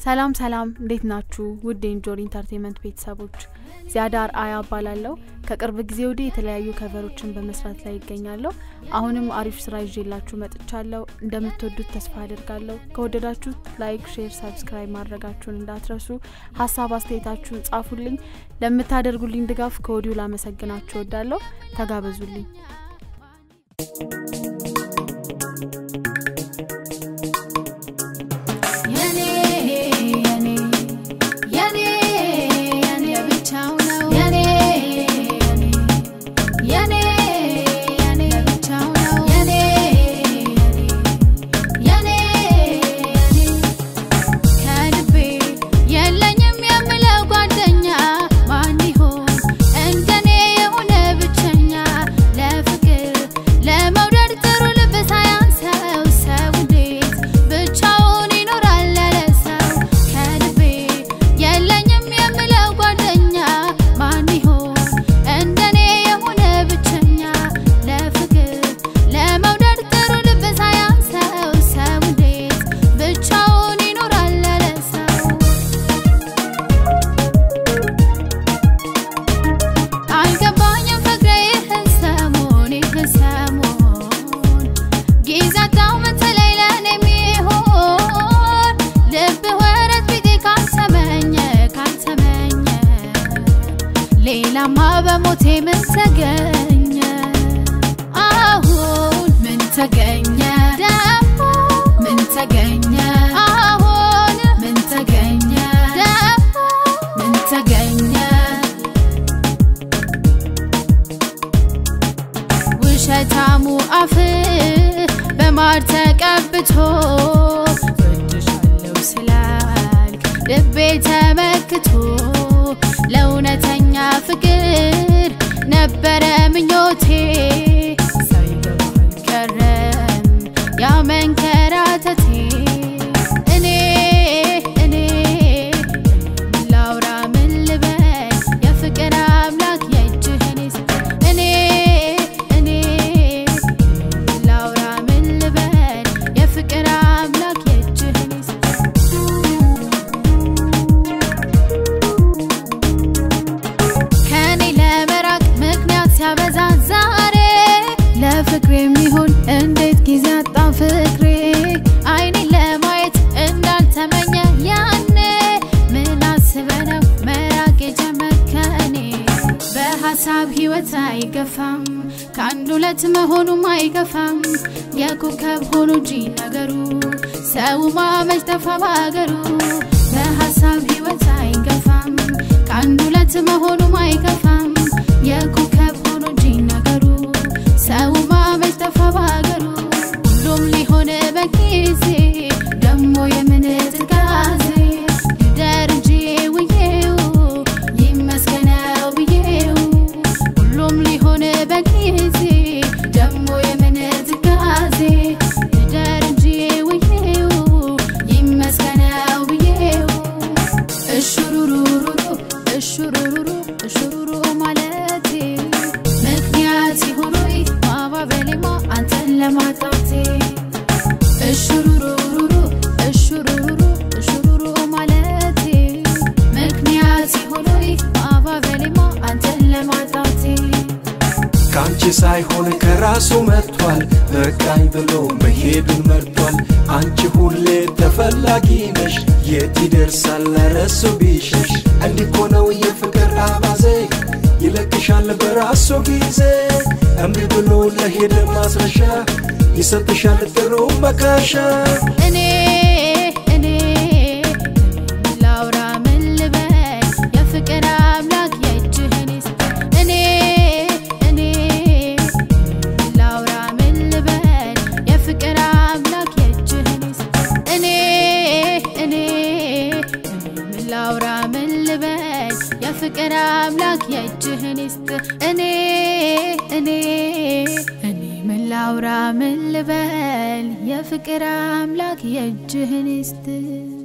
ሰላም ሰላም፣ እንዴት ናችሁ? ውድ የኢንጆሪ ኢንተርቴንመንት ቤተሰቦች ዚያዳር አያ እባላለሁ። ከቅርብ ጊዜ ወዲህ የተለያዩ ከቨሮችን በመስራት ላይ ይገኛለሁ። አሁንም አሪፍ ስራ ይዤላችሁ መጥቻለሁ። እንደምትወዱት ተስፋ አድርጋለሁ። ከወደዳችሁት ላይክ፣ ሼር፣ ሰብስክራይብ ማድረጋችሁን እንዳትረሱ። ሀሳብ አስተያየታችሁን ጻፉልኝ። ለምታደርጉልኝ ድጋፍ ከወዲሁ ላመሰግናችሁ እወዳለሁ። ተጋበዙልኝ። ሌላማ በሞቴ ምን ተገኘ? አሁን ምን ተገኘ? ደግሞ ምን ተገኘ? አሁን ምን ተገኘ? ደግሞ ምን ተገኘ? ውሸታሙ አፍ በማር ተቀብቶ ወድሻለው ስላልክ ልቤ ተመክቶ ለእውነተኛ ፍቅር ነበረ ምኞቴ ሳይገባል ቀረም ያ መንከራተቴ እኔ እኔ ላውራ ምን ልበል የፍቅር አምላክ የእጅህን እኔ እኔ ላውራ ምን ልበል የፍቅር አምላክ የእጅህን ሲያበዛ ዛሬ ለፍቅሬ የሚሆን እንዴት ጊዜ አጣ ፍቅሬ አይኔ ለማየት እንዳልተመኘ ያኔ ምን አስበ ነው መራቅ የጀመርከኔ በሀሳብ ህይወት አይገፋም ከአንድ ሁለት መሆኑም አይገፋም የኮከብ ሆኖ እንጂ ነገሩ ሰው ማመች ጠፋ በሀገሩ በሀሳብ ህይወት አይገፋም ከአንድ ሁለት መሆኑም አይገፋም የኮከብ ሆኖ እንጂ ነገሩ ሰው ማመች ጠፋ በሀገሩ ሁሉም ሊሆን በጊዜ ደሞ የምን ትካዜ ልደር እንጂ ውዬው ይመስገነው ብዬው ሁሉም ሊሆን በጊዜ ደሞ የምን ትካዜ ልደር እንጂ ውዬው ይመስገነው ብዬው እሹሩሩሩሩ እሹሩሩሩ እሹሩሩ ማለቴ ምክንያት ሆኖይ ማባበሌማ አንተን ለማጣቴ እሹሩሩሩሩ እሹሩሩሩ እሹሩሩ ማለቴ ምክንያት ሆኖይ ማባበሌማ አንተን ለማጣቴ ከአንቺ ሳይሆን ከራሱ መጥቷል በቃኝ ብሎ መሄዱን መርጧል አንቺ ሁሌ ተፈላጊ ነሽ የት ይደርሳል ለረሱ ቢሸሽ እንዲኮ ነው የፍቅር አባዜ ይለቅሻል በራሱ ጊዜ እምቢ ብሎ ለሄደ ማስረሻ ይሰጥሻል ጥሩ መካሻ እኔ እኔ ላውራ ምን ልበል የፍቅር አምላክ የእጅህን ይስጥ እኔ እኔ ላውራ ምን ልበል የፍቅር አምላክ የእጅህን ይስጥ እኔ እኔ ላውራ ምን ልበል የፍቅር አምላክ የእጅህን ይስጥ እኔ እኔ እኔ ምን ላውራ ምን ልበል የፍቅር አምላክ የእጅህን ይስጥ